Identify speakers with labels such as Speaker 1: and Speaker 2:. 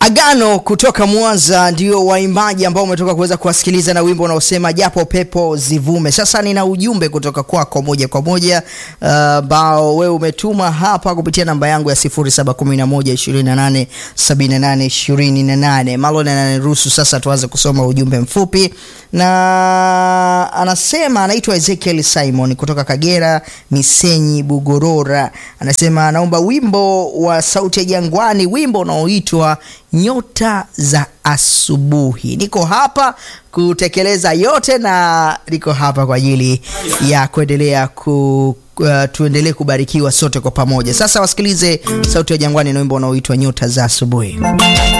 Speaker 1: Agano kutoka Mwanza ndio waimbaji ambao umetoka kuweza kuwasikiliza na wimbo unaosema japo pepo zivume. Sasa nina ujumbe kutoka kwako moja kwa moja ambao uh, wewe umetuma hapa kupitia namba yangu ya 0711287828. Malon ananiruhusu sasa tuanze kusoma ujumbe mfupi, na anasema anaitwa Ezekiel Simon kutoka Kagera Misenyi Bugorora. Anasema anaomba wimbo wa Sauti ya Jangwani, wimbo unaoitwa nyota za asubuhi. Niko hapa kutekeleza yote na niko hapa kwa ajili ya kuendelea ku uh, tuendelee kubarikiwa sote kwa pamoja. Sasa wasikilize Sauti ya Jangwani na wimbo unaoitwa nyota za asubuhi.